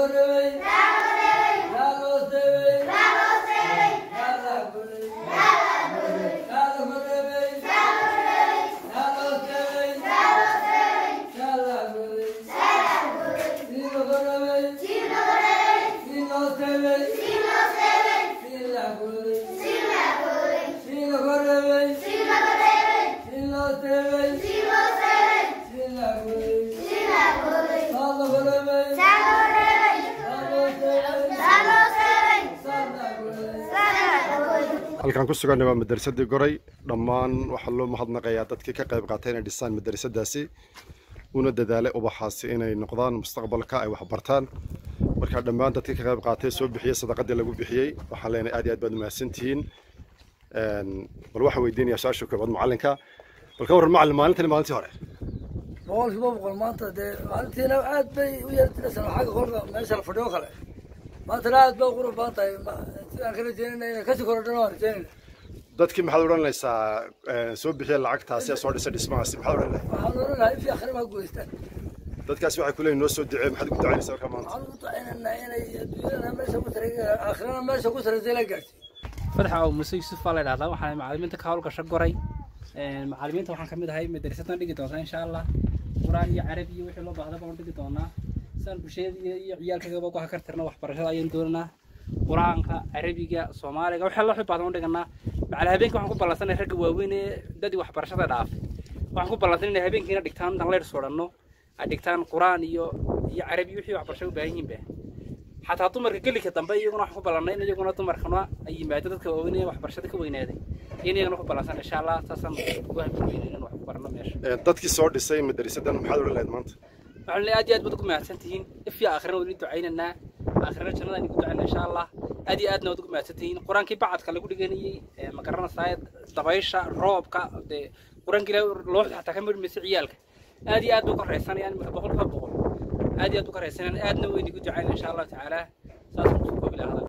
halkaan ku suganna waa madrasadii goray dhammaan waxaa loo mahadnaqayaa dadkii ka qayb qaatay inay dhisaan madrasadaasi una dadaalay ubaxaasi inay noqdaan mustaqbalka ay waxbartaan marka dhammaan dadkii ka qayb qaatay soo bixiyey sadaqadii lagu bixiyey waxaan leenahay aad iyo aad baad umahadsantihiin bal waxaan weydiinayaa su-aasha koobaad macallinka bal ka warran macallin maalintan maalintii hore boqolkiiba boqol maanta dee maalintiina aad bay u yartiraysan xagga kolka meesha la fadhiyo kale maantana aad bay qurux badan tahay sidaan ka rajeynayna inay kasii korodhana waan rajeynayna dadkii maxaad odhanaysaa soo bixiya lacagtaasi ee soo dhisa dhismahaasi maxaad odhan lahay waxaan odhanahay ifii akhrimaa guuleystaan dadkaasi waxay ku leeyihin noo soo ducee maxaad ugu ducaynaysaa markaa maanta waxaan ugu ducaynaynaa inay adduunyadana meesha ku saraysa aakhirana meesha ku saraysa la gaarsiiyo fadaxa oo muse yuusuf baa la idhahdaa waxaan macallimiinta ka hawlgasho goray macallimiinta waxaan kamid ahay madrasadan dhigi doontaa insha allah qur-aan iyo carabi iyo wixii loo baahda baan dhigi doonaa saan bulshada iyo ciyaalkagaba ku hakartirna waxbarashada ayaan doonanaa qur-aanka carabiga soomaaliga wixii la xibaadan u dhiganaa macala habeenkii waxaan ku ballansanay ragga waaweyn ee dadii waxbarashada dhaafay waxaan ku ballansanay inay habeenkiina dhigtaan intaan leer sodhanno ay dhigtaan qur-aan iyo iyo carabi wixii waxbarasho u baahan yihiinba xataa dumarka gelika dambe iyaguna waxaan ku ballannay in iyaguna dumarkana ay yimaado dadka waaweyn ee waxbarashada ka weynaaday in iyagana ku ballansan insha allah saasaan ugu hambalweyn inaan wax ku barno meesha dadkii soo dhisay madrasadan maxaad odhan lahayd maanta waxaan leeyahay aad iyo aad baad ugu mahadsan tihiin ifya aakhirana waan idin ducaynaynaa aakhirana jannadaan idin ducaynaa insha allah aad iyo aadna waad ugu mahadsan tihiin qur-aankii bacadka lagu dhiganayey ma garanaysaa dabaysha roobka dee qur-aanka ilaah looxda xataa ka midhmaysa ciyaalka aad iyo aad bay koraysanayaan marka boqolkiiba boqol aad iyo aad u koraysanayaan aadna way idinku ducaynaa insha allahu tacaala saasaan kusoo koobi lahaa